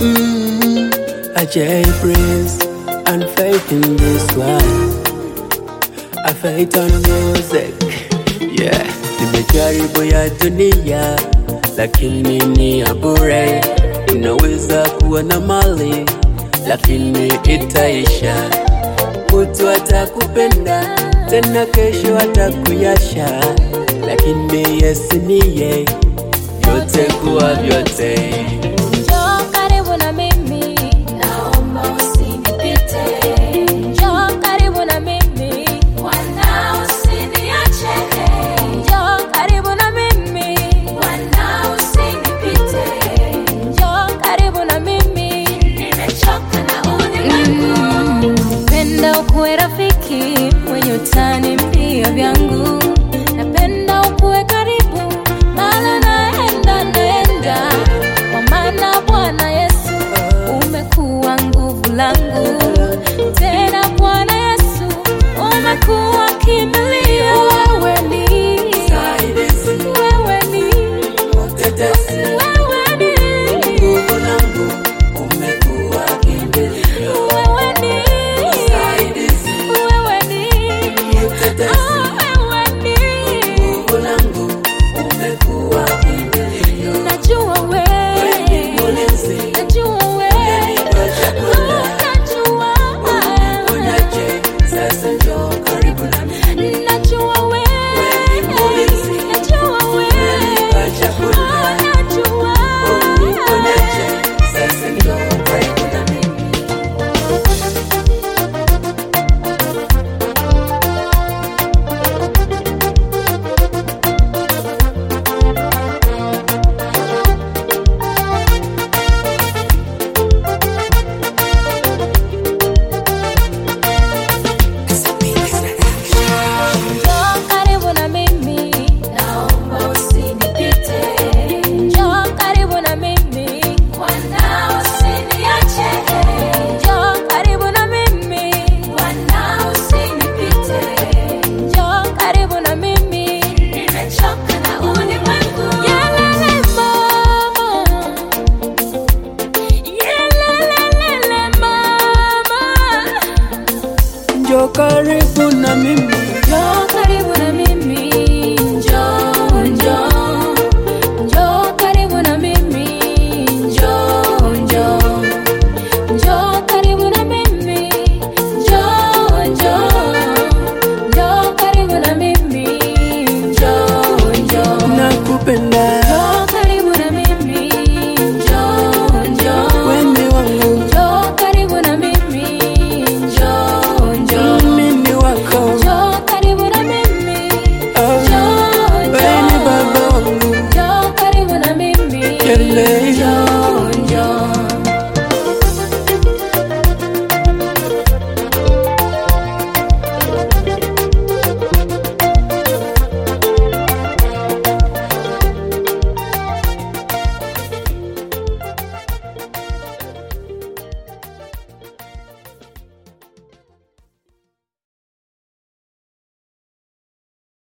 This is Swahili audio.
Mm, I J Prince and faith in this one. I faith on music. Yeah, nimejaribu ya dunia lakini ni ya bure. Unaweza kuwa na mali lakini itaisha. Mtu atakupenda tena kesho atakuyasha, lakini Yesu niye vyote kuwa vyote. Njoo karibu na mimi, naomba usinipite. Njoo karibu na mimi, Bwana usiniache. Njoo karibu na mimi, Bwana usinipite. Njoo karibu na mimi, nimechoka na ulimwengu. Napenda ukuwe rafiki mwenye utani mbio vyangu, napenda ukuwe karibu maana naenda naenda, kwa maana Bwana Yesu umekuwa nguvu langu, tena Bwana Yesu umekuwa kimbilio. Wewe ni Saidizi, wewe ni mtetezi,